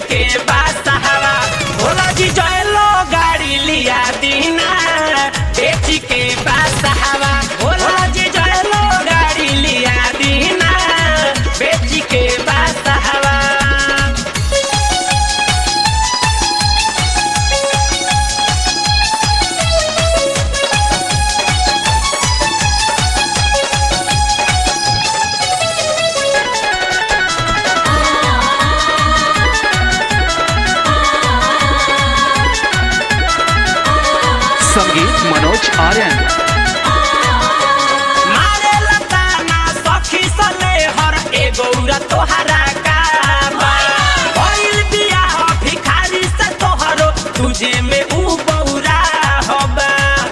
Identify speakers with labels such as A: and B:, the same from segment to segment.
A: के बात हवा भोला जी जयलो गाड़ी लिया दीना बेच के बात हवा भोला जी जयलो गाड़ी लिया दीना बेच के बात हवा
B: संगीत मनोज आर्यन
A: मारे लताना सखी सले हर एगो उरा तोहरा काबा भइल बियाह भिखारी से तोहरो तुझे में ऊ बौरा हबा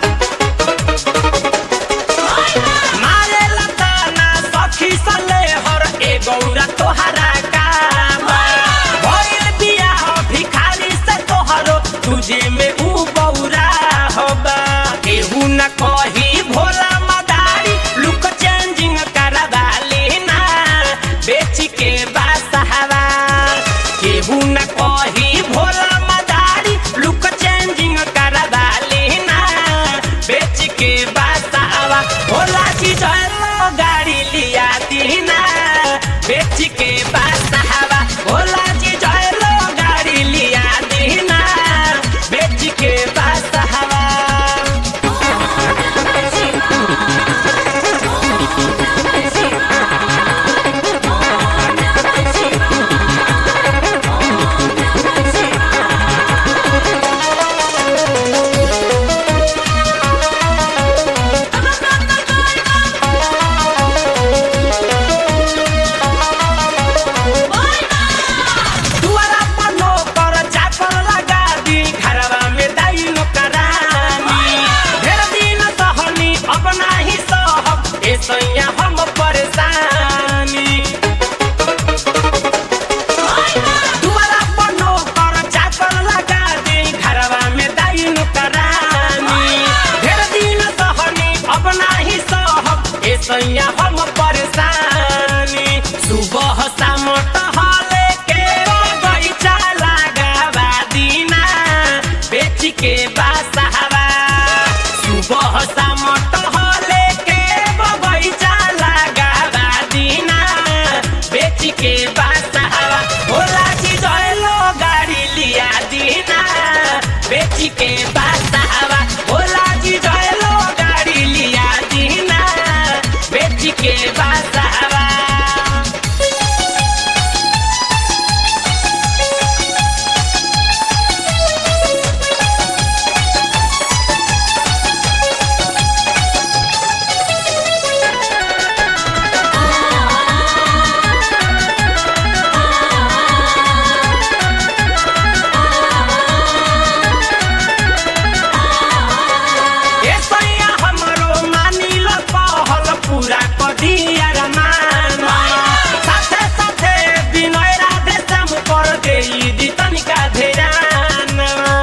A: मारे लताना सखी सले हर एगो उरा तोहरा काबा भइल बियाह भिखारी से तोहरो तुझे में ऊ बौरा हबा केहू न कही भोला मदारी लुक चेंजिंग करवा लेना बेच के बासहवा केहू न कही भोला मदारी लुक चेंजिंग करवा लेना बेच के बासहवा भोला जी जलो गाड़ी लिया दीना बेच के बासहवा भोला जी जलो गाड़ी लिया दीना बेच के बासहवा दुआरा पर नौकर चाकर लगा दी घरवा में दाई नौकरानी ढेर दिन सहनी अपना ही सहब ए सैया हम परेशानी दुआरा पर नौकर चाकर लगा दी घरवा में दाई नौकरानी ढेर दिन सहनी अपना ही सहब ए सैया हम परेशानी सुबह शाम टहले के बगीचा लगावा दीना बेच के बासहवा सुबह शाम टहले के बगीचा लगावा दीना बेच के बासहवा भोला जी जयलो गाड़ी लिया दीना बेच के बासहवा भोला जी जयलो गाड़ी लिया दीना बेच के बासहवा ए सैया हमरो मानिल कहल पूरा कदिया रमान साथे साथे विनय राधे श्याम कर देई दी तनिका धेरान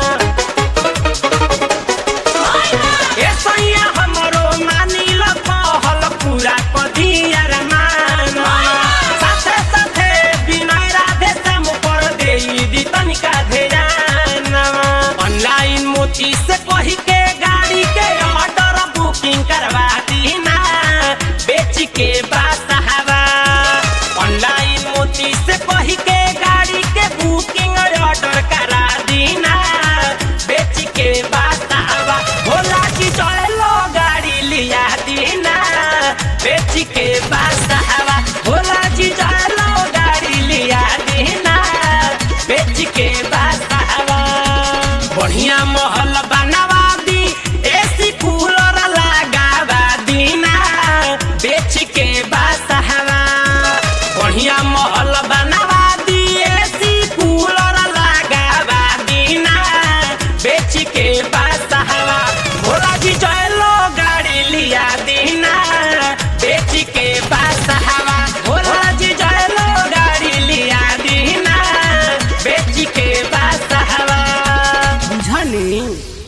A: ए सैया हमरो मानिल कहल पूरा कदिया रमान साथे साथे विनय राधे श्याम कर देई दी तनिका धेरान ऑनलाइन मोती से कही के गाड़ी के ऑर्डर बुकिंग करवा दीना बेच के बासहवा ऑनलाइन मोती से कही के गाड़ी के बुकिंग ऑर्डर करा दीना बेच के बासहवा भोला जी चलो गाड़ी लिया दीना बेच के बासहवा भोला जी चलो गाड़ी लिया दीना बेच के बासहवा बढ़िया महल बनवा दी एसी कूलर लगावा दीना बेच के बासहवा बढ़िया महल बनवा दी एसी कूलर लगावा दीना बेच के बासहवा भोला जी चलो गाड़ी लिया दीना बेच के बासहवा भोला जी चलो गाड़ी लिया दीना बेच के बासहवा बुझनी